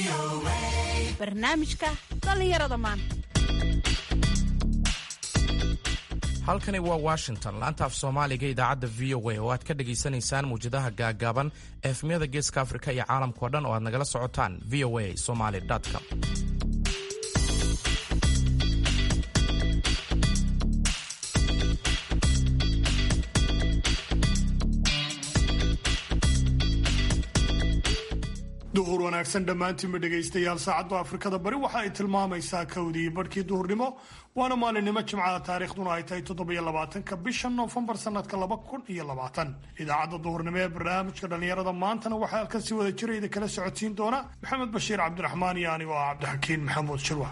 barnaamijka dhallinyarada maanta halkani waa washington laanta af soomaaliga idaacadda v o a oo aad ka dhagaysanaysaan muwjadaha gaagaaban efmiyada geeska afrika iyo caalamkao dhan oo aad nagala socotaan v o a somaly com duhur wanaagsan dhammaantiinba dhegaystayaal saacadda afrikada bari waxa ay tilmaamaysaa kowdii barhkii duhurnimo waana maalinimo jimcada taariikhduna ay tahay toddobiyo labaatanka bisha noofembar sanadka laba kun iyo labaatan idaacadda duhurnimo ee barnaamijka dhallinyarada maantana waxaa halkan si wada jirayda kala socodsiin doona maxamed bashiir cabdiraxmaan iyo anigoo ah cabdixakiin maxamuud shirwa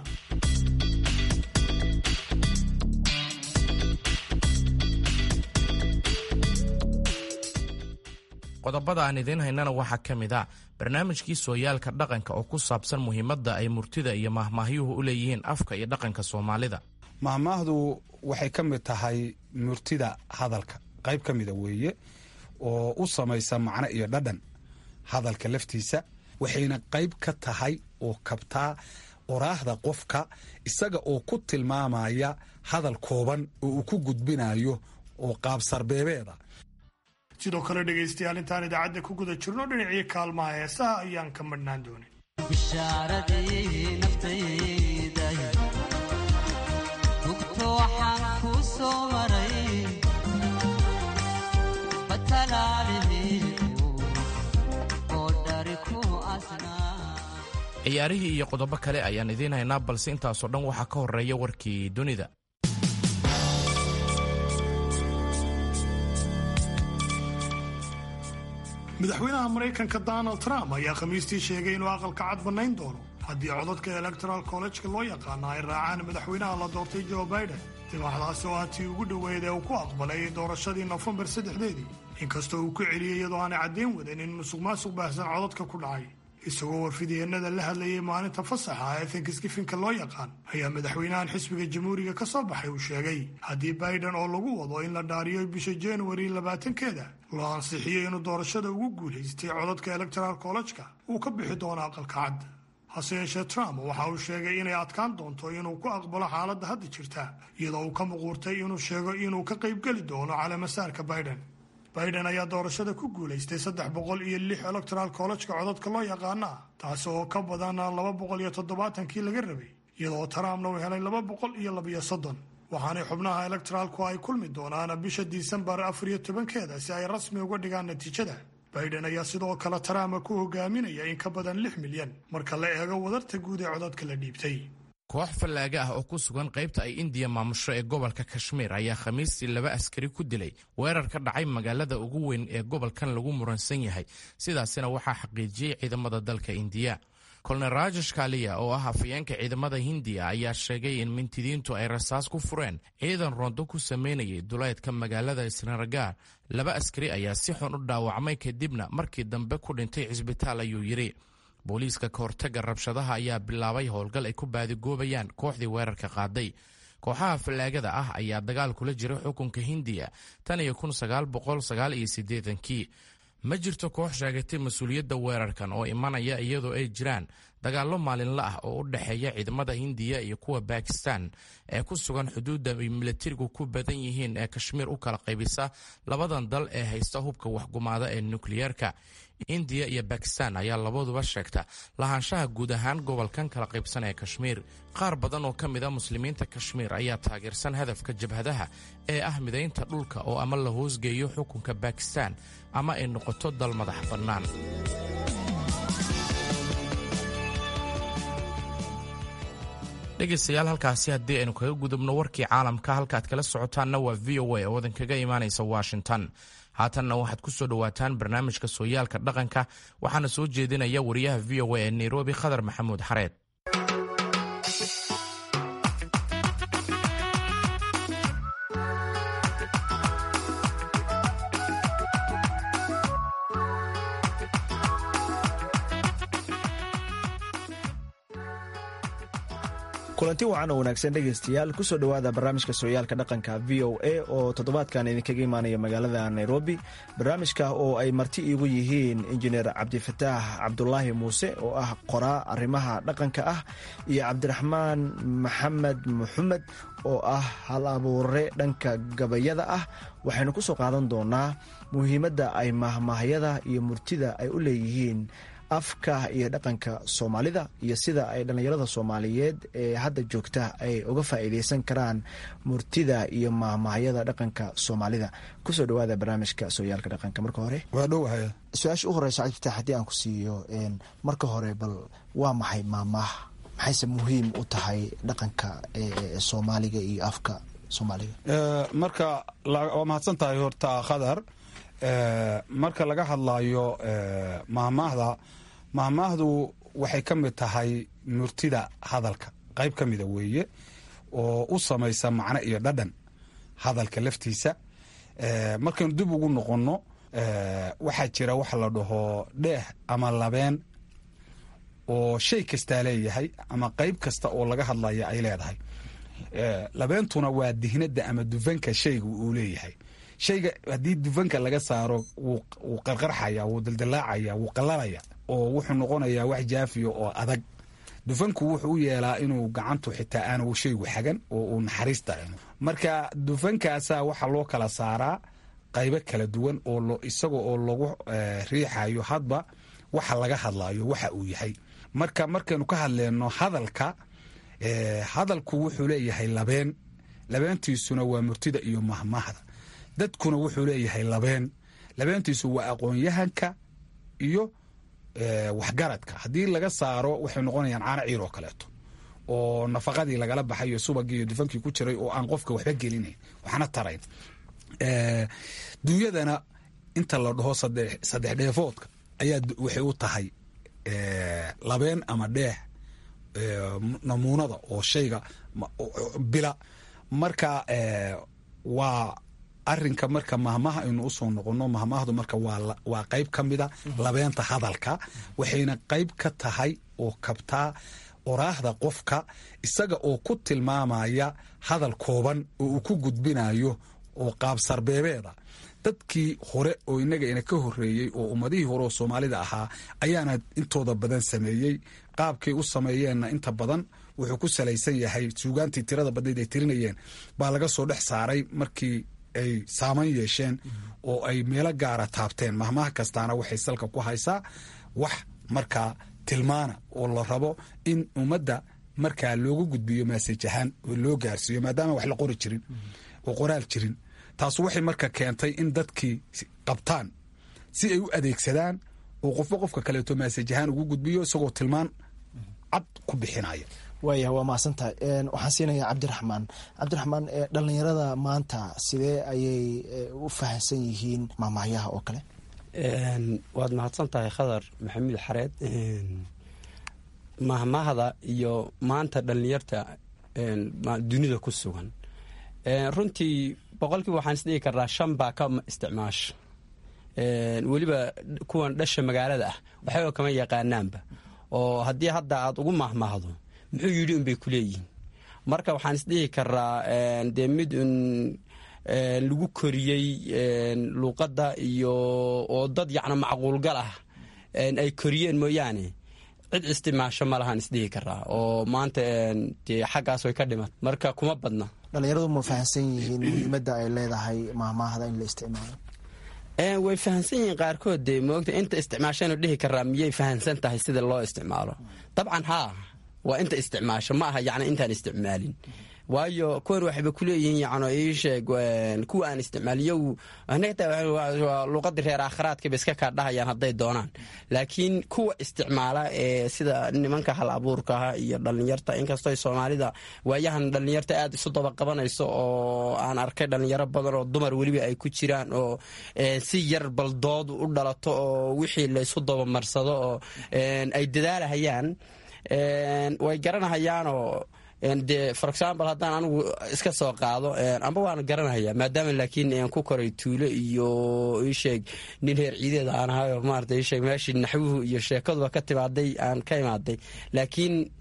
qodobada aan idiin haynana waxaa ka mid a barnaamijkii sooyaalka dhaqanka oo ku saabsan muhiimadda ay murtida iyo mahmaahyuhu u leeyihiin afka iyo dhaqanka soomaalida mahmaahdu waxay ka mid tahay murtida hadalka qayb ka mida weeye oo u samaysa macno iyo dhadhan hadalka laftiisa waxayna qayb ka tahay oo kabtaa oraahda qofka isaga oo ku tilmaamaya hadal kooban oo uu ku gudbinayo oo qaabsarbeebeeda sidoo kale dhegaystayaal intaan idaacadda ku guda jirno dhinacii kaalmaha heesaha ayaan ka madhnaan doonin bishaaradii naftayda hugto waxaan ku soo maray batalaalihii oo dhari ku asnaa ciyaarihii iyo qodobo kale ayaan idiin haynaa balse intaasoo dhan waxaa ka horeeya warkii dunida madaxweynaha maraykanka donald trump ayaa khamiistii sheegay inuu aqalka cad bannayn doono haddii codadka electoral collejka loo yaqaano ay raacaan madaxweynaha la doortay joe biden dibaxdaasi oo ah tii ugu dhoweyd ee uu ku aqbalay doorashadii nofembar saddexdeedii inkastoo uu ku celiyey iyadoo aanay caddayn wadan in musuq maasuq baahsan codadka ku dhacay isagoo warfidyeenada la hadlayay maalinta fasaxa ee thanksgifinka loo yaqaan ayaa madaxweynahan xisbiga jamhuuriga ka soo baxay uu sheegay haddii biden oo lagu wado in la dhaariyo bisha januari labaatankeeda loo ansixiyey inuu doorashada ugu guulaystay codadka electoral collejka uu ka bixi doono aqalka cad hase yeeshee trump waxa uu sheegay inay adkaan doonto inuu ku aqbalo xaaladda hadda jirta iyadoo uu ka muquurtay inuu sheego inuu ka qaybgeli doono caleemasaarka biden biden ayaa doorashada ku guulaystay saddex boqol iyo lix electoral collejka codadka loo yaqaana taasi oo ka badan laba boqol iyo toddobaatankii laga rabay iyadoo trumpna uu helay laba boqol iyo labiyo soddon waxaanay xubnaha electoraalku ay kulmi doonaan bisha disembar afar iyo tobankeeda si ay rasmi uga dhigaan natiijada biden ayaa sidoo kale trump ku hogaaminaya in ka badan lix milyan marka la eego wadarta guud ee codadka la dhiibtay koox fallaaga ah oo ku sugan qaybta ay indiya maamusho ee gobolka kashmiir ayaa khamiistii laba askari ku dilay weerar ka dhacay magaalada ugu weyn ee gobolkan lagu muransan yahay sidaasina waxaa xaqiijiyey ciidamada dalka indiya kolonel rajesh kaliya oo ah hafayeenka ciidamada hindiya ayaa sheegay in mintidiintu ay rasaas ku fureen ciidan rondo ku sameynayay duleedka magaalada srinagar laba askari ayaa si xun u dhaawacmay kadibna markii dambe ku dhintay cisbitaal ayuu yidhi booliiska ka hortagga rabshadaha ayaa bilaabay howlgal ay ku baadigoobayaan kooxdii weerarka qaaday kooxaha fallaagada ah ayaa dagaal kula jiray xukunka hindiya tan iyo kun sagaal boqol sagaal iyo siddeedankii ma jirto koox sheegatay mas-uuliyadda weerarkan oo imanaya iyadoo ay jiraan dagaallo maalinla ah oo u dhexeeya ciidamada hindiya iyo kuwa bakistan ee ku sugan xuduudda ay milatarigu ku badan yihiin ee kashmiir u kala qaybisa labadan dal ee haysta hubka waxgumaada ee nukliyeerka indiya iyo bakistan ayaa labaduba sheegta lahaanshaha guud ahaan gobolkan kala qaybsan ee kashmiir qaar badan oo ka mid a muslimiinta kashmiir ayaa taageersan hadafka jabhadaha ee ah midaynta dhulka oo ama la hoosgeeyo xukunka bakistan ama ay noqoto dal madax bannaan dhegaystayaal halkaasi haddii aynu kaga gudubno warkii caalamka halkaaad kala socotaanna waa v o a oo wadan kaga imaanaysa washington haatanna waxaad ku soo dhowaataan barnaamijka sooyaalka dhaqanka waxaana soo jeedinaya wariyaha v o a ee nairobi khadar maxamuud xareed kulanti wacan oo wanaagsan dhegaystayaal kusoo dhowaada barnaamijka sooyaalka dhaqanka v o a oo toddobaadkan idinkaga imaanaya magaalada nairobi barnaamijka oo ay marti iigu yihiin injineer cabdifataax cabdulaahi muuse oo ah qoraa arrimaha dhaqanka ah iyo cabdiraxmaan maxamed maxamed oo ah hal abuure dhanka gabayada ah waxaynu ku soo qaadan doonaa muhiimadda ay mahmaahyada iyo murtida ay u leeyihiin afka iyo dhaqanka soomaalida iyo sida ay dhallinyarada soomaaliyeed ee hadda joogta ay uga faa'iideysan karaan murtida iyo mahmaahyada dhaqanka soomaalida kusoo dhawaada barnaamijka sooyaalka dhaqanka marka hore waa dhowahay su-aasha u horeysa cabdifitaax haddii aan ku siiyo marka hore bal waa maxay maamaah maxayse muhiim u tahay dhaqanka soomaaliga iyo afka soomaaliga marka waa mahadsan tahay horta khadar marka laga hadlayo mahmaahda mahmaahdu waxay ka mid tahay murtida hadalka qayb ka mida weeye oo u samaysa macno iyo dhadhan hadalka laftiisa markaynu dib ugu noqonno waxaa jira waxa la dhaho dheeh ama labeen oo shay kastaa leeyahay ama qayb kasta oo laga hadlaya ay leedahay labeentuna waa dihnada ama dufanka shayga uu leeyahay shayga haddii dufanka laga saaro wuu qarqarxaya wuu daldalaacaya wuu qalalaya oo wuxuu noqonayaa wax jaafiya oo adag dufanku wuxuu u yeelaa inuu gacantu xitaa aanu shaygu xagan oo uu naxariis dareemo marka dufankaasaa waxaa loo kala saaraa qaybo kala duwan oo isaga oo lagu riixayo hadba waxa laga hadlayo waxa uu yahay marka markaynu ka hadleyno hadalka hadalku wuxuu leeyahay labeen labeentiisuna waa murtida iyo mahmahda dadkuna wuxuu leeyahay labeen labeentiisu waa aqoon-yahanka iyo waxgaradka haddii laga saaro waxay noqonayaan caano ciir oo kaleeto oo nafaqadii lagala baxayo subagii iyo dufankii ku jiray oo aan qofka waxba gelinayn waxna tarayn dunyadana inta la dhaho saddex dheefoodka ayaa waxay u tahay labeen ama dheeh namuunada oo shayga bila marka waa arinka marka mahmaha aynu usoo noqono mahmahdu marka waa qayb ka mida labeenta hadalka waxayna qayb ka tahay oo kabtaa oraahda qofka isaga oo ku tilmaamaya hadal kooban oo uu ku gudbinayo oo qaabsarbeebeeda dadkii hore oo inaga ina ka horeeyey oo ummadihii hore oo soomaalida ahaa ayaana intooda badan sameeyey qaabkay u sameeyeenna inta badan wuxuu ku salaysan yahay suugaantii tirada badnayd ay tirinayeen baa laga soo dhex saaray markii ay saaman yeesheen oo ay meelo gaara taabteen mahmaha kastaana waxay salka ku haysaa wax markaa tilmaana oo la rabo in ummadda markaa loogu gudbiyo maasaj ahaan oo loo gaarsiiyo maadaama wax la qori jirin oo qoraal jirin taasu waxay marka keentay in dadkii qabtaan si ay u adeegsadaan oo qofba qofka kaleeto maasaj ahaan ugu gudbiyo isagoo tilmaan cad ku bixinaya waayah waa mahadsantahay waxaan siinayaa cabdiraxmaan cabdiraxmaan dhallinyarada maanta sidee ayay u fahamsan yihiin maamahyaha oo kale waad mahadsan tahay khadar maxamuud xareed mahmahda iyo maanta dhallinyarta dunida ku sugan runtii boqolkiiba waxaan isdhigi karnaa shan baa ka isticmaasha weliba kuwan dhasha magaalada ah waxba kama yaqaanaanba oo haddii hadda aad ugu mahmahdo muxuu yidhi unbay ku leeyihiin marka waxaan isdhihi karaa dee mid un lagu koriyey luuqadda iyo oo dad yacna macquulgal ah ay koriyeen mooyaane cid isticmaasho ma lahaan isdhihi karaa oo maanta dee xaggaas way ka dhimat marka kuma badna dhallinyaradu ma fahamsan yihiin muhiimadda ay leedahay mahmaahda in la isticmaalo way fahamsan yihiin qaarkood dee moogta inta isticmaashanu dhihi karaa miyay fahamsan tahay sida loo isticmaalo dabcan haa waa inta isticmaasho ma aha yacni intaan isticmaalin waayo kuwan waxayba kuleeyihiin yacno ii sheeg kuwa aan isticmaaliyow waa luuqadii reer aakhiraadkaba iska kaa dhahayaan hadday doonaan laakiin kuwa isticmaala ee sida nimanka hal abuurkaha iyo dhallinyarta inkastoo soomaalida waayahan dhallinyarta aada isu daba qabanayso oo aan arkay dhallinyaro badan oo dumar weliba ay ku jiraan oo si yar baldood u dhalato oo wixii laysu dabamarsado oo ay dadaalahayaan way garanahayaanoo de for example haddaan anigu iska soo qaado amba waan garanaya maadaama laakiin ku koray tuulo iyo isheeg nin reer ciideeda aan ahayo maarata isheeg meeshii naxwuhu iyo sheekaduba ka timaaday aan ka imaaday laakiin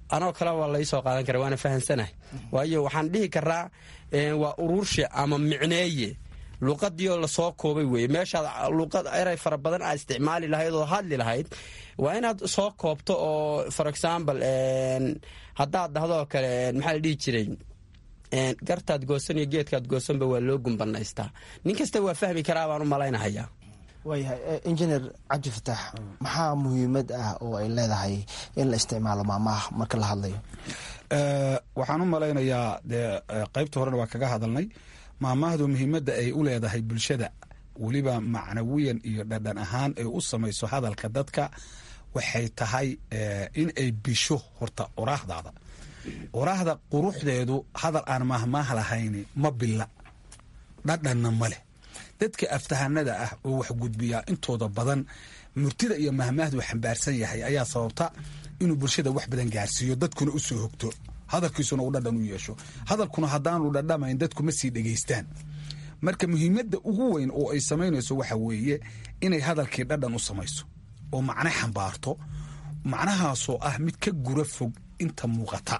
anoo kale waa laisoo qaadan kara waana fahamsanahay waayo waxaan dhihi karaa waa ururshe ama micneeye luuqadiioo lasoo koobay weye meeshaad luuqad eray fara badan aad isticmaali lahayd oo hadli lahayd waa inaad soo koobto oo for example haddaad dhahdo kale maxaa la dhihi jiray gartaad goosan iyo geedkaad goosanba waa loo gumbanaystaa nin kasta waa fahmi karaa baan u malaynahayaa waayahay injineer cabdifataax maxaa muhiimad ah oo ay leedahay in la isticmaalo maamaha marka la hadlayo waxaan u malaynayaa dee qaybta horena waa kaga hadalnay maamahdu muhiimadda ay u leedahay bulshada weliba macnawiyan iyo dhadhan ahaan ay u samayso hadalka dadka waxay tahay in ay bisho horta oraahdaada oraahda quruxdeedu hadal aan mahmaah lahayni ma bila dhadhanna ma leh dadka aftahanada ah oo wax gudbiyaa intooda badan murtida iyo mahmaahdu xambaarsan yahay ayaa sababta inuu bulshada wax badan gaarsiiyo dadkuna u soo hogto hadalkiisuna uu dhadhan u yeesho hadalkuna haddaanu dhadhamayn dadku ma sii dhegaystaan marka muhiimadda ugu weyn oo ay samaynayso waxa weeye inay hadalkii dhadhan u samayso oo macno xambaarto macnahaasoo ah mid ka gura fog inta muuqata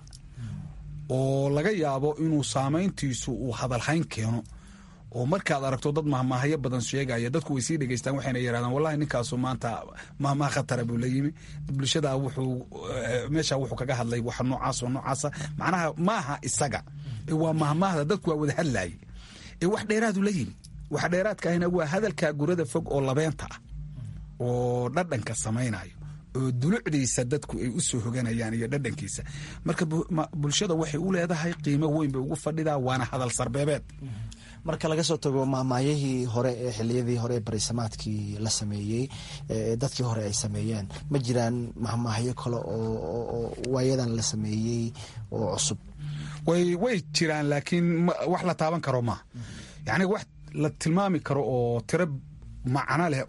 oo laga yaabo inuu saamayntiisu uu hadalhayn keeno oo markaad aragto dad mahmaahyo badan sheegaya dadku way sii dhegeystaan waxayna yidhahdaan wallahi ninkaasu maanta mahmaah khatara buu la yimi bulshada wuxuu meesha wuxuu kaga hadlay wax noocaas oo noocaasa macnaha maaha isaga waa mahmaahda dadku waa wada hadlaye ee wax dheeraadu la yimi wax dheeraadka ahina waa hadalka gurada fog oo labeenta ah oo dhadhanka samaynayo oo dulucdiisa dadku ay u soo hoganayaan iyo dhadhankiisa marka bulshada waxay u leedahay qiimo weyn bay ugu fadhidaa waana hadal sarbeebeed marka laga soo tago mahmaayahii hore ee xiliyadii hore ee barisamaadkii la sameeyey dadkii hore ay sameeyeen ma jiraan mahmaahyo kale oo waayadan la sameeyey oo cusub way way jiraan laakiin wax la taaban karo maaha yacni wax la tilmaami karo oo tiro macno leh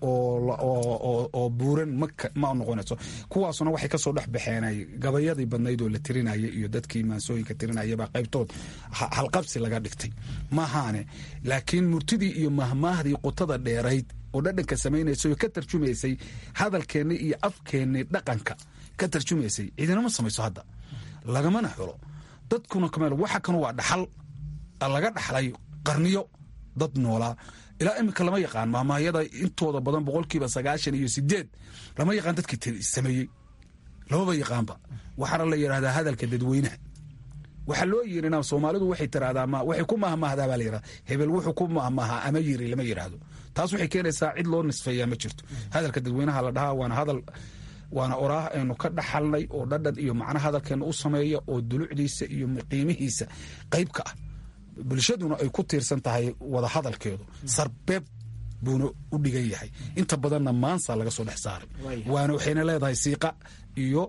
oo buuran ma noqonayso kuwaasuna waxay kasoo dhex baxeen gabayadii badnayd oo la tirinaya iyo dadkii maansooyinka tirinayabaa qaybtood halqabsi laga dhigtay maahaane laakiin murtidii iyo mahmaahdii qutada dheerayd oo dhadhanka samaynaysay oo ka tarjumaysay hadalkeenni iyo afkeenni dhaqanka ka tarjumaysay ciidinama samayso hadda lagamana xulo dadkuna kameel waxa kan waa dhaxal laga dhaxlay qarniyo dad noolaa ilaa iminka lama yaqaan mahmaahyada intooda badan boqolkiiba sagaashan iyo sideed lama yaqaan dadkii sameeyey lamaba yaqaanba waxaana la yidhahdaa hadalka dadweynaha waxaa loo yirina soomaalidu waxay tiraahdaa waxay ku mahmaahdaa baa la yidhahda hebel wuxuu ku mahmaahaa ama yiri lama yidhaahdo taas waxay keenaysaa cid loo nisfeeyaa ma jirto hadalka dadweynaha la dhahaa waana hadal waana oraah aynu ka dhaxalnay oo dhadhan iyo macno hadalkeena u sameeya oo dulucdiisa iyo qiimihiisa qayb ka ah bulshaduna ay ku tiirsan tahay wada hadalkeedu sarbeeb buuna u dhigan yahay inta badanna maansa laga soo dhex saaray waana waxayna leedahay siiqa iyo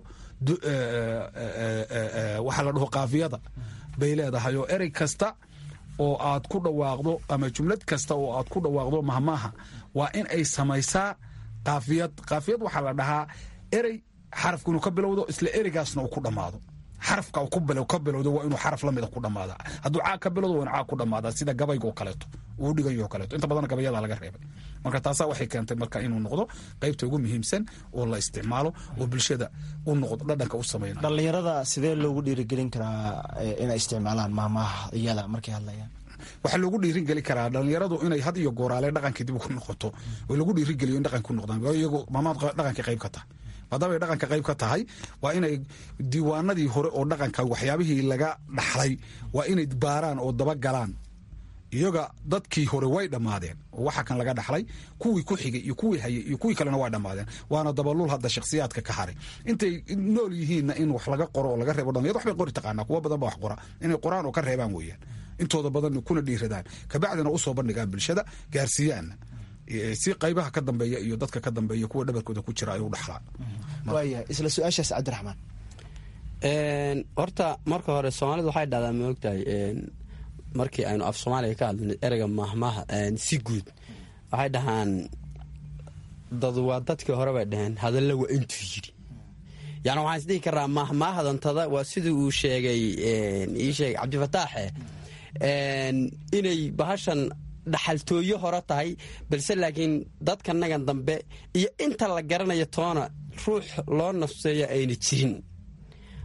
waxaa la dhaho kaafiyada bay leedahay oo erey kasta oo aad ku dhawaaqdo ama jumlad kasta oo aad ku dhawaaqdo mahmaaha waa in ay samaysaa kaafiyad kaafiyad waxaa la dhahaa erey xarafku inuu ka bilowdo isla ereygaasna uu ku dhammaado xarafka ka bilowdo waa inuu xaraf lamida ku dhamaada hadduu caag ka bilowdo waa inu caag ku dhamaada sida gabayga oo kaleeto uu dhigayo oo kaleeto inta badan gabayada laga reebay marka taasaa waxay keentay marka inuu noqdo qaybta ugu muhiimsan oo la isticmaalo oo bulshada u noqdo dhadhanka u samayna dhallinyarada sidee loogu dhiirigelin karaa inay isticmaalaan maamaha iyada markay hadlayaan waxaa loogu dhiirigeli karaa dhalinyaradu inay had iyo gooraale dhaqankii dib ku noqoto oo lagu dhiirigeliyo in dhaqanki ku noqdaan iyagu maamaad dhaqankii qayb ka tahay maadaama ay dhaqanka qayb ka tahay waa inay diiwaanadii hore oo dhaqanka waxyaabihii laga dhaxlay waa inay baaraan oo dabagalaan iyaga dadkii hore way dhammaadeen oo waxa kan laga dhaxlay kuwii ku xigay iyo kuwii hayay iyo kuwii kalena waa dhammaadeen waana dabaluul hadda shakhsiyaadka ka haray intay nool yihiinna in wax laga qoro oo laga reebo dhalinyad waxbay qori taqaanaa kuwa badan ba wax qora inay qoraan oo ka reebaan weeyaan intooda badan kuna dhiiradaan kabacdina usoo bandhigaan bulshada gaarsiiyaanna si qaybaha ka dambeeya iyo dadka ka dambeeya kuwa dhabarkooda ku jira ay u dhaxlaan waaya isla su-aashaas cabdiraxmaan horta marka hore soomaalida waxay dhahdaa ma ogtahay markii aynu af soomaaliga ka hadlnay ereyga mahmaha si guud waxay dhahaan dadu waa dadkii hore bay dhaheen hadalla waa intuu yidhi yani waxaan isdhihi karaa mahmaahadantada waa sidii uu sheegay ii sheegay cabdifataaxe inay bahashan dhaxaltooyo hore tahay balse laakiin dadkanagan dambe iyo inta la garanayo toona ruux loo nafseeya ayna jirin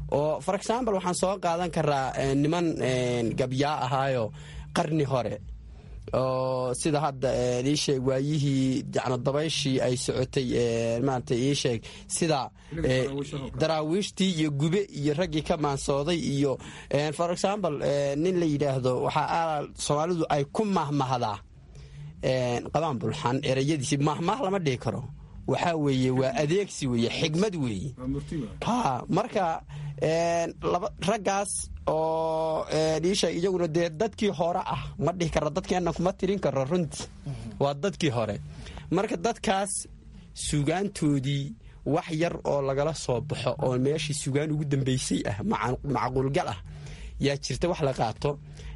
oo for example waxaan soo qaadan karaa niman gabyaa ahaayo qarni hore oo sida hadda ii sheeg waayihii yacni dabayshii ay socotay maarata ii sheeg sida daraawiishtii iyo gube iyo raggii ka maansooday iyo for example nin la yidhaahdo waxaa soomaalidu ay ku mahmahdaa qabaan bulxan ereyadiisi mahmah lama dhihi karo waxaa weeye waa adeegsi weeye xigmad weeye ha marka raggaas oo dhiisha iyaguna dee dadkii hore ah ma dhihi karo dadkeenna kuma tirin karo runtii waa dadkii hore marka dadkaas sugaantoodii wax yar oo lagala soo baxo oo meeshii sugaan ugu dambeysay ah macquulgal ah yaa jirta wax la qaato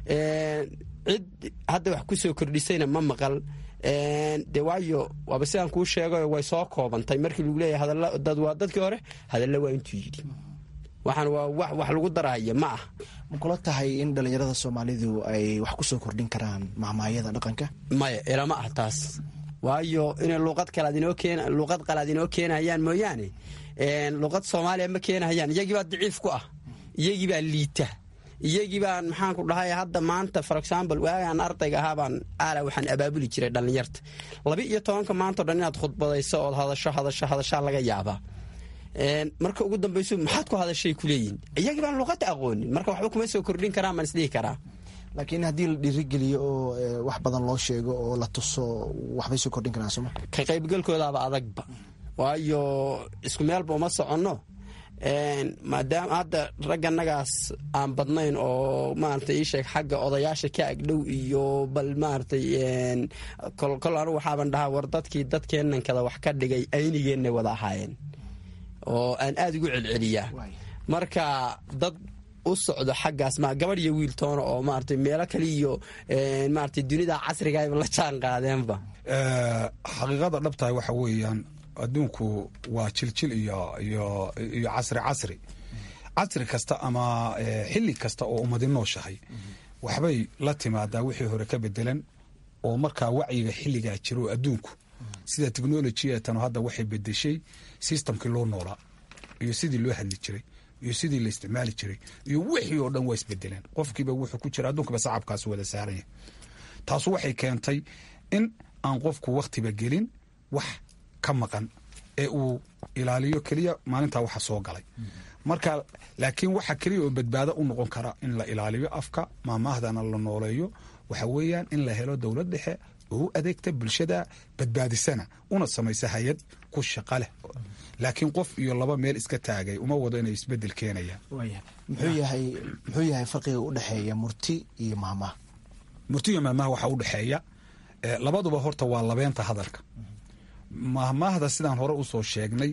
cid hadda wax ku soo kordhisayna ma maqal de waayo waaba sidaan kuu sheegayo way soo koobantay markii lagu leeyahay hadalladad waa dadkii hore hadalla waa intuu yidhi waxaan waa wax wax lagu darahaya ma ah ma kula tahay in dhallinyarada soomaalidu ay wax ku soo kordhin karaan mahmaayada dhaqanka maya ilama ah taas waayo inay luuqad kalaad inoo keen luuqad qalaad inoo keenayaan mooyaane luuqad soomaaliya ma keenahayaan iyagii baa daciif ku ah iyagii baa liita iyagii baan maxaan ku dhahay hadda maanta for example waagaan ardayga ahaa baan aala waxaan abaabuli jiray dhallinyarta laba iyo tobanka maantao dhan inaad khudbadayso ood hadasho hadasho hadashaa laga yaabaa marka ugu dambayso maxaad ku hadashay kuleeyihin iyagii baan luuqada aqoonin marka waxba kuma soo kordhin karaan baan isdhihi karaa laakiin haddii la dhiirigeliyo oo wax badan loo sheego oo la tuso waxbay soo kordhin karaan sooma ka qaybgalkoodaaba adagba waayo isku meelba uma soconno maadaama hadda ragganagaas aan badnayn oo maarata ii sheeg xagga odayaasha ka agdhow iyo bal maaratay kol anu waxaaban dhahaa war dadkii dadkeennan kada wax ka dhigay aynigeenna wada ahaayeen oo aan aada ugu celceliyaa marka dad u socdo xaggaas ma gabadh iyo wiil toona oo maarata meelo kale iyo maarata dunida casrigaayba la jaan qaadeenba xaqiiqada dhabtahay waxa weeyaan adduunku waa jiljil iyo iyo iyo casri casri casri kasta ama xilli kasta oo ummadi nooshahay waxbay la timaadaa wixii hore ka bedelan oo markaa wacyiga xilligaa jiro adduunku sida technolojiyatanu hadda waxay bedeshay systemkii loo noolaa iyo sidii loo hadli jiray iyo sidii la isticmaali jiray iyo wixii oo dhan waa isbedeleen qofkiiba wuxuu ku jira adduunkiiba sacabkaas wada saaranya taasu waxay keentay in aan qofku wakhtiba gelin wax ka maqan ee uu ilaaliyo keliya maalintaa waxa soo galay marka laakiin waxa keliya oo badbaado u noqon kara in la ilaaliyo afka maamaahdana la nooleeyo waxa weeyaan in la helo dowlad dhexe oo u adeegta bulshada badbaadisana una samaysa hay-ad ku shaqa leh laakiin qof iyo laba meel iska taagay uma wado inay isbedel keenayaan muxuu yahay muxuu yahay farqiga u dhexeeya murti iyo maamaha murti iyo maamaha waxaa u dhexeeya labaduba horta waa labeenta hadalka mahmaahda sidaan hore usoo sheegnay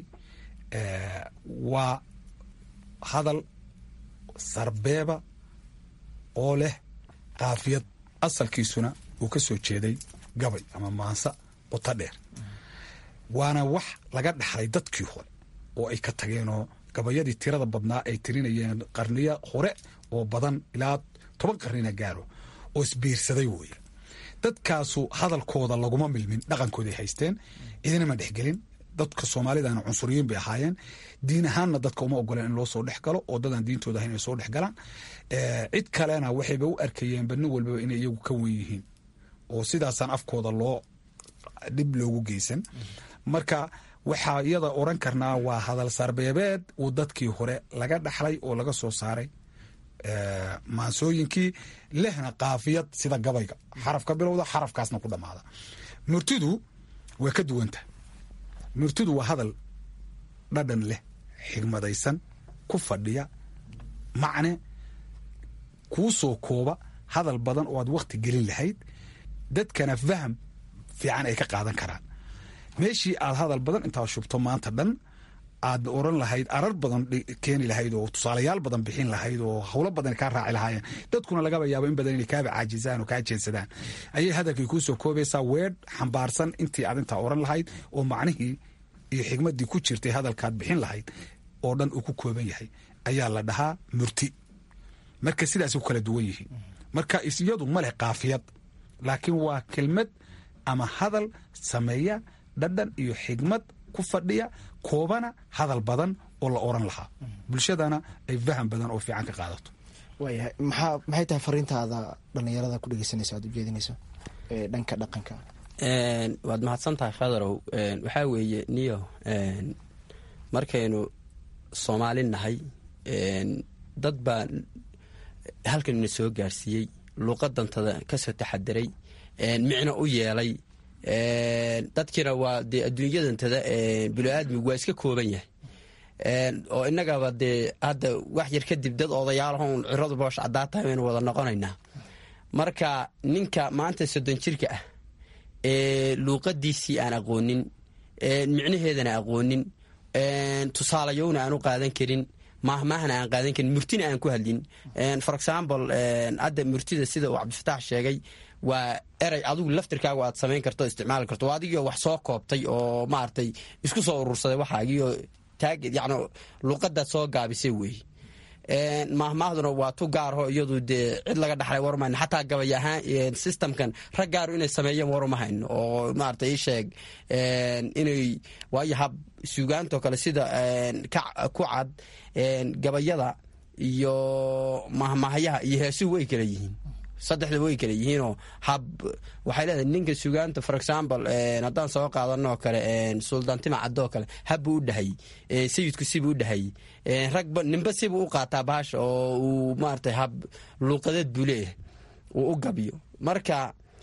waa hadal sarbeeba oo leh kaafiyad asalkiisuna uu ka soo jeeday gabay ama maansa qoto dheer waana wax laga dhaxlay dadkii hore oo ay ka tageenoo gabayadii tirada badnaa ay tirinayeen qarniyo hore oo badan ilaa toban qarnina gaaro oo isbiirsaday wooye dadkaasu hadalkooda laguma milmin dhaqankooday haysteen cidina ma dhexgelin dadka soomaalidana cunsuriyiin bay ahaayeen diin ahaanna dadka uma ogoleen in loo soo dhex galo oo dadaan diintooda ahayn ay soo dhex galaan cid kalena waxayba u arkayeenba nin walbaba inay iyagu ka wen yihiin oo sidaasaan afkooda loo dhib loogu geysan marka waxaa iyada oran karnaa waa hadal sarbeebeed uu dadkii hore laga dhaxlay oo laga soo saaray maansooyinkii lehna kaafiyad sida gabayga xaraf ka bilowda xarafkaasna ku dhammaada murtidu waa ka duwanta murtidu waa hadal dhadhan leh xigmadaysan ku fadhiya macne kuu soo kooba hadal badan oo aad wakhti gelin lahayd dadkana faham fiican ay ka qaadan karaan meeshii aad hadal badan intaad shubto maanta dhan aad oran lahayd arar badan keeni lahayd oo tusaalayaal badan bixin lahayd oo howlo badan kaa raaci lahaayeen dadkuna lagaba yaabo in badan inay kaaba caajisaan oo kaa jeedsadaan ayay hadalkii kuu soo koobaysaa weedh xambaarsan intii aad intaa oran lahayd oo macnihii iyo xigmaddii ku jirtay hadalkaad bixin lahayd oo dhan uu ku kooban yahay ayaa la dhahaa murti marka sidaas u kala duwan yihiin marka isyadu ma leh kaafiyad laakiin waa kelmad ama hadal sameeya dhadhan iyo xigmad ku fadhiya koobana hadal badan oo la oran lahaa bulshadana ay faham badan oo fiican ka qaadato waayahay maxaa maxay tahay fariintaada dhallinyarada ku dhegeysanaysa aad ujeedinayso ee dhanka dhaqanka waad mahadsan tahay khadarow waxaa weeye niyo markaynu soomaali nahay dad baa halkanina soo gaarsiiyey luuqadantada kasoo taxadiray micno u yeelay dadkiina waa dee adduunyadantada bilo-aadmigu waa iska kooban yahay oo innagaba dee hadda wax yar kadib dad odayaalahon ciradu boosh caddaa tahay baynu wada noqonaynaa marka ninka maanta soddon jirka ah ee luuqadiisii aan aqoonin micnaheedana aqoonin tusaalayowna aan u qaadan karin maahmaahna aan qaadan karin murtina aan ku hadlin for example hadda murtida sida uu cabdifataax sheegay waa erey adigu laftirkaagu aad samayn karto isticmaali karto adigio wax soo koobtay oo maaragtay isku soo urursaday waxaagiyo taag yan luuqadaad soo gaabisay weeye maahmaahduna waa tu gaarho iyadu dee cid laga dhaxlay warmayno xataa gabay ahaan systemkan rag gaaru inay sameeyeen waruma hayno oo maarata ii sheeg inay waayo hab suugaantoo kale sida ku cad gabayada iyo mahmahyaha iyo heesuhu way kala yihiin saddexda way kala yihiinoo hab waxay leedahay ninka sugaanta for example haddaan soo qaadanoo kale suldaantima caddoo kale habbuu u dhahay sayidku sibuu u dhahay ragba ninba sibuu u qaataa bahasha oo uu maarata hab luuqadeed buu leeyahay uu u gabiyo marka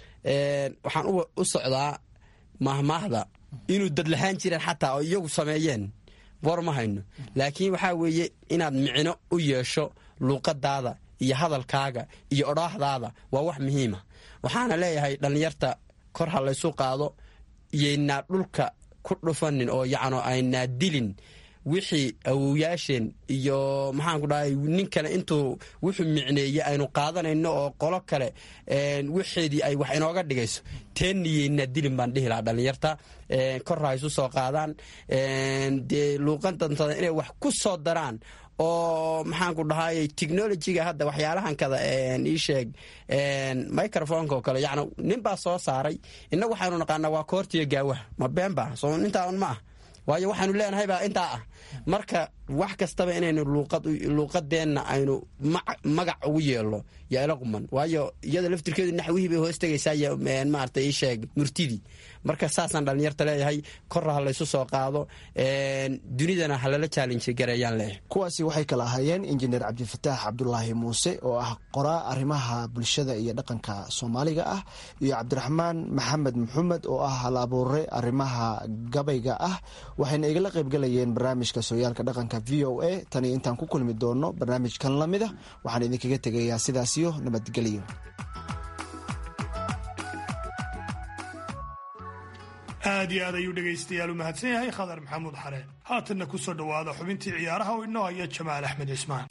waxaan u socdaa mahmaahda inuu dad lahaan jireen xataa oo iyagu sameeyeen war ma hayno laakiin waxaa weeye inaad micno u yeesho luuqadaada iyo hadalkaaga iyo odhaahdaada waa wax muhiima waxaana leeyahay dhallinyarta kor ha laysu qaado iyaynaa dhulka ku dhufanin oo yacno aynaa dilin wixii awowyaasheen iyo maxaanku dhahay nin kale intuu wuxuu micneeyey aynu qaadanayno oo qolo kale wixeedii ay wax inooga dhigayso teeniyeynaa dilin baan dhihi lahaa dhallinyarta kor ha isu soo qaadaan dee luuqadantada inay wax ku soo daraan oo maxaanku dhahay technologiga hadda waxyaalahan kada ii sheeg microfonka oo kale yani nin baa soo saaray innagu waxaynu naqaanaa waa koortiyo gaawaha ma beenba soo intaa un ma ah waayo waxaanu leenahay baa intaa ah marka wax kastaba inaynu luuqadeenna aynu magac ugu yeelno yaa ila quman waayo iyada laftirkeedu naxwihii bay hoos tegaysaa maarata ii sheeg murtidii marka saasaan dhallinyarta leeyahay korra ha laysu soo qaado dunidana halala chaalenji gareeyaan leeyahay kuwaasi waxay kala ahaayeen injineer cabdifataax cabdulaahi muuse oo ah qoraa arrimaha bulshada iyo dhaqanka soomaaliga ah iyo cabdiraxmaan maxamed maxamed oo ah hal abuure arrimaha gabayga ah waxayna igala qaybgalayeen barnaamijka sooyaalka dhaqanka v o a tani intaan ku kulmi doono barnaamijkan lamid a waxaan idinkaga tegayaa sidaasiyo nabadgelyo aad iyo aad ayuu dhegaystayaal u mahadsan yahay khadar maxamuud xareen haatanna ku soo dhowaada xubintii ciyaaraha oo inoo haya jamaal axmed cismaan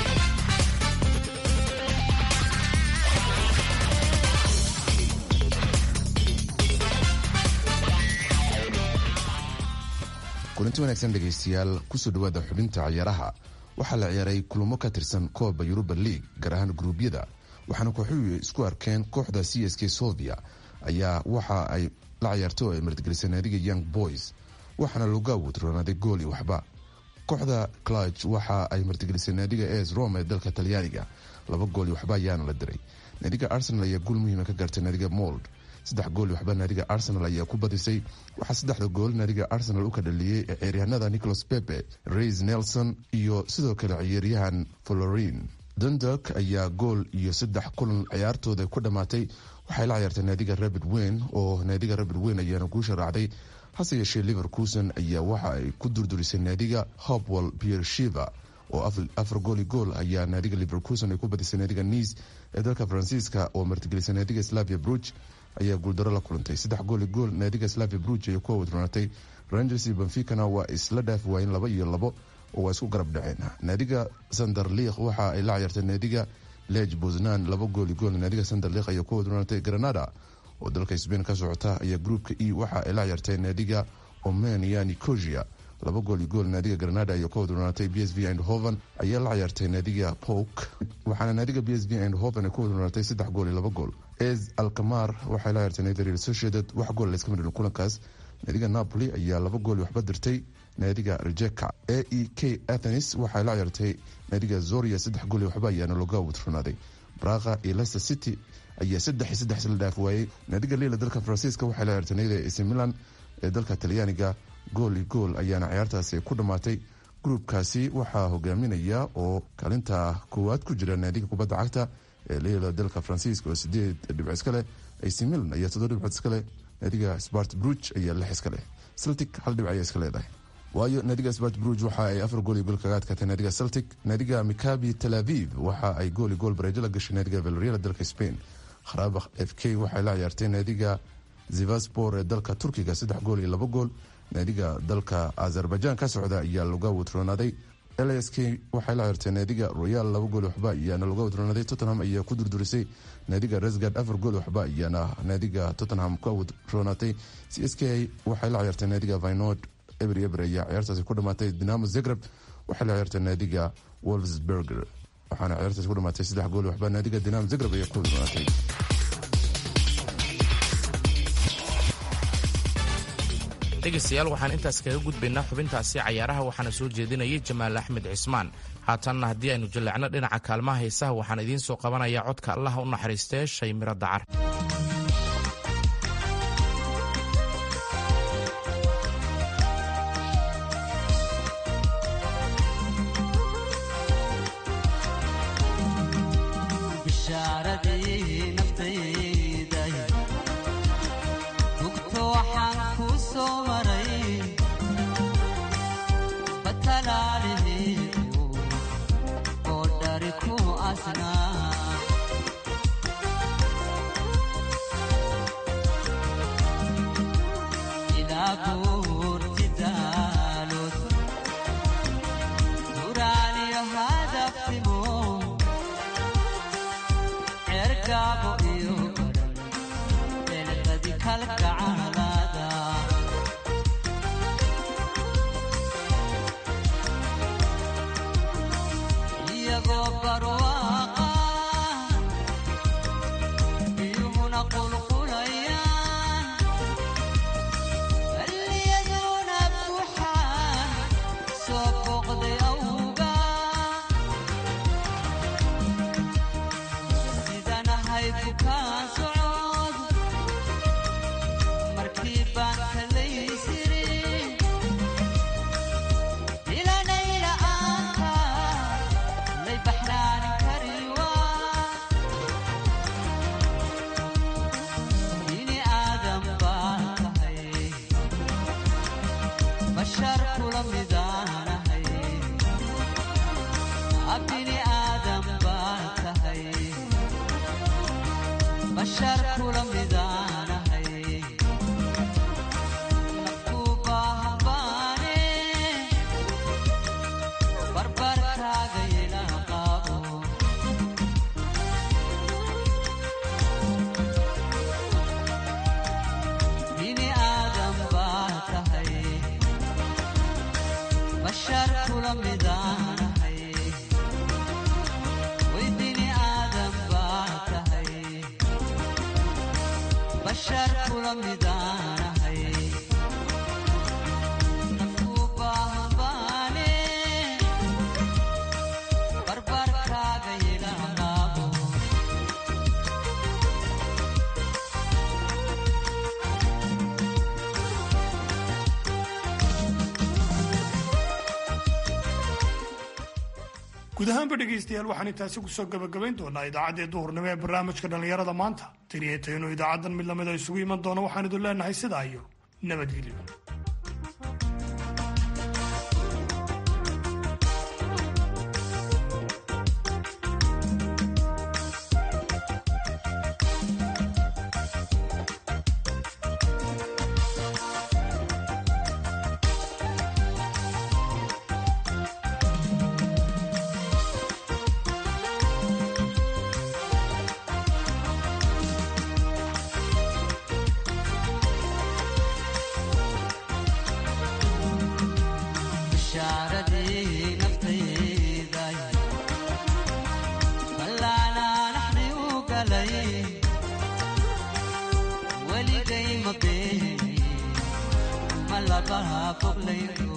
kulanti wanaagsan dhegaystayaal kusoo dhowaada xubinta ciyaaraha waxaa la ciyaaray kulamo ka tirsan kooba yuruba league gaar ahaan gruubyada waxaana kooxuhu isku arkeen kooxda c s k sovia ayaa waxa ay la ciyaartay oo ay martigelisay naadiga young boys waxaana logawod roonaaday gool iyo waxba kooxda cluj waxa ay martigelisay naadiga es rome ee dalka talyaaniga laba gool iyo waxba ayaana la diray naadiga arsenal ayaa guul muhiima ka gaartay naadiga mold saddex gool iyo waxba naadiga arsenal ayaa ku badisay waxaa saddexda gool naadiga arsenal u ka dhaliyey ee ciyaaryahanada nicholas pepe rays nelson iyo sidoo kale ciyaaryahan florin dunduk ayaa gool iyo saddex kulan ciyaartooda ku dhammaatay waxay la ciyaartay naadiga rabid weyn oo naadiga rabid weyn ayaana guusha raacday hase yeeshee liverkuson ayaa waxa ay ku durdurisay naadiga hopwell pier shiva oo afar gooli gool ayaa naadiga liverkuson ay ku badisay naadiga nice ee dalka faransiiska oo martigelisay naadiga slavia bruch ayaa guuldaro la kulantay saddex gooli gool naadiga slavia bruch ayay ku awadroonatay rangers iyo benficana waa isla dhaafi waayeen laba iyo labo oo waa isku garab dhaceen naadiga sanderliikh waxa ay la ciyaartay naadiga lej bosnan laba gooli gool naadiga sanderliikh ayaa ku awadroonatay granada oo dalka sbain ka socota ayaa gruupka e waxa ay la ciyaartay naadiga omania nicosia laba gool iyo gool naadiga granada ayaa ku wadroonatay b s v andhoven ayaa la ciyaartay naadiga pok waxaana naadiga b s v andhoven ay ku wadroonatay saddex gool iyo laba gool es alkamar waxay la ciyaartay naadiga real sociedad wax gool layska midhin kulankaas naadiga napoli ayaa laba gool waxba dirtay naadiga rejeka a e k athenis waxay la ciyaartay naadiga zoria saddex gool waxba ayaana looga wadronaaday braqa iyo leicester city ayaa saddex iyo saddex isla dhaaf waayey naadiga lila dalka faransiiska waxay la ciyaartay naadiga ac milan ee dalka talyaaniga gool iyo gool ayaana ciyaartaasi ku dhammaatay gruubkaasi waxaa hogaaminaya oo kaalinta koowaad ku jira naadiga kubadda cagta ee lila dalka faransiiska oo sideed dhibc iska leh ac milan ayaa toddoba dhibcood iska leh naadiga spart bruge ayaa lix iska leh celtic hal dhibc ayaa iska leedahay waayo naadiga spart bruge waxa ay afar gool iyo gool kaga adkaatay naadiga celtic naadiga mikabi tel aviv waxa ay gool iyo gool bareejo la gashay naadiga valerial dalka spain kharaabakh f k waxay la ciyaartay naadiga zivaspor ee dalka turkiga saddex gool iyo laba gool naadiga dalka azerbaijan ka socda ayaa laga wadroonaaday ls k waxay la ciyaartay naadiga royal laba gool waxba ayaana laga wadroonaaday tottenham ayaa ku durdurisay naadiga resgard afar gool waxba ayaana naadiga tottenham ka wadroonaatay c s k waxay la ciyaartay naadiga vinod eber eber ayaa ciyaartaasi ku dhamaatay dinamo zagreb waxay la ciyaartay naadiga wolfsburger waxaana ciyaartaasi ku dhamaatay saddex gool waxba naadiga dinamo zagreb ayaa ku wadroonaatay dhegaystayaal waxaan intaas kaga gudbaynaa xubintaasi cayaaraha waxaana soo jeedinayay jamaal axmed cismaan haatanna haddii aynu jaleecno dhinaca kaalmaha heesaha waxaan idiin soo qabanayaa codka allaha u naxariistee shay miro dacar bishaaradii naftayday bugto waxaan ku soo maray batalaalihiigu oo dhari ku asnaa ilaa buurti daalood duraaliyo hadafimo cergaabo iyo baran eelqadi kalgacalaada iyagoo barwaaqa biyuhuna qulqulayaan baliyaduna buuxaan soo booqday awga sidanahay bukaan socod markii baan kalaysiri ilanayla-aanka lay baxnaanin kariwa bini aadam baan tahay bashar kula midaanahay bini aadam baan tahay bashar kula midaanahay nafku baahan baane barbarkaaga ila qaabo bini aadam baa tahay bashar kula midaanahay way bini aadam baa tahay bashar kula midaanahay nafku baahan baane barbarkaaga ila qaabo guud ahaanba dhegaystayaal waxaan intaasi kusoo gabagabayn doonaa idaacaddii duhurnimo ee barnaamijka dhallinyarada maanta taniyo idaacaddan mid lamida isugu iman doono waxaan idin leenahay sidaa iyo nabadgelyo foglay